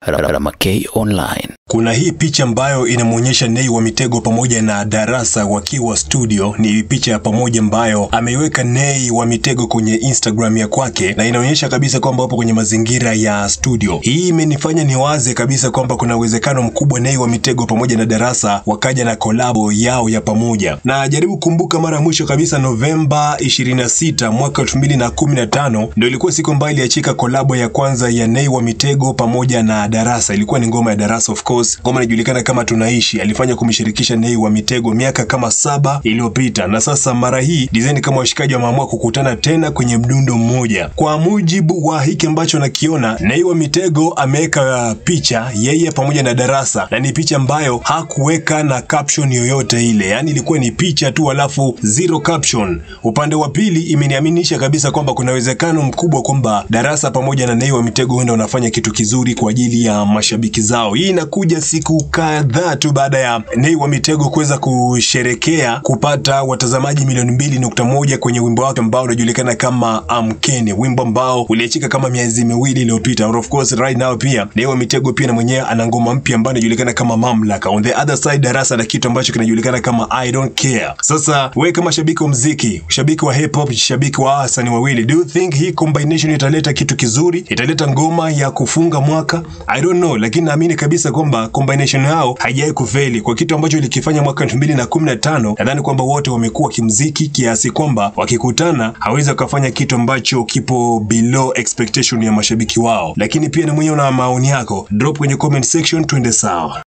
Ramakay Online. Kuna hii picha ambayo inamwonyesha Nay wa Mitego pamoja na Darasa wakiwa studio. Ni picha ya pamoja ambayo ameiweka Nay wa Mitego kwenye Instagram ya kwake, na inaonyesha kabisa kwamba wapo kwenye mazingira ya studio. Hii imenifanya niwaze kabisa kwamba kuna uwezekano mkubwa Nay wa Mitego pamoja na Darasa wakaja na kolabo yao ya pamoja. Na jaribu kumbuka mara ya mwisho kabisa Novemba 26 mwaka 2015 ndio ilikuwa siku ambayo iliachika kolabo ya kwanza ya Nay wa Mitego pamoja na Darasa. Ilikuwa ni ngoma ya Darasa of course ngoma inajulikana kama Tunaishi. Alifanya kumshirikisha Nay wa Mitego miaka kama saba iliyopita, na sasa mara hii design kama washikaji wameamua kukutana tena kwenye mdundo mmoja. Kwa mujibu wa hiki ambacho nakiona, Nay wa Mitego ameweka picha yeye pamoja na Darasa, na ni picha ambayo hakuweka na caption yoyote ile, yaani ilikuwa ni picha tu, alafu zero caption. Upande wa pili imeniaminisha kabisa kwamba kuna uwezekano mkubwa kwamba Darasa pamoja na Nay wa Mitego huenda wanafanya kitu kizuri kwa ajili ya mashabiki zao. Hii inakuja siku kadhaa tu baada ya Nay wa Mitego kuweza kusherekea kupata watazamaji milioni mbili nukta moja kwenye wimbo wake ambao unajulikana kama Amkeni, wimbo ambao uliachika kama miezi miwili iliyopita. Of course right now pia Nay wa Mitego pia na mwenyewe ana ngoma mpya ambayo inajulikana kama Mamlaka. On the other side, Darasa na kitu ambacho kinajulikana kama I don't care. Sasa wewe kama shabiki wa muziki, shabiki wa hip hop, shabiki wa wasanii wawili, do you think hii combination italeta kitu kizuri? Italeta ngoma ya kufunga mwaka? I don't know, lakini naamini kabisa kwamba combination yao haijawahi kufeli kwa kitu ambacho ilikifanya mwaka 2015. Nadhani kwamba wote wamekuwa kimziki kiasi kwamba wakikutana hawezi wakafanya kitu ambacho kipo below expectation ya mashabiki wao. Lakini pia na mwenyewe una maoni yako, drop kwenye comment section, twende sawa.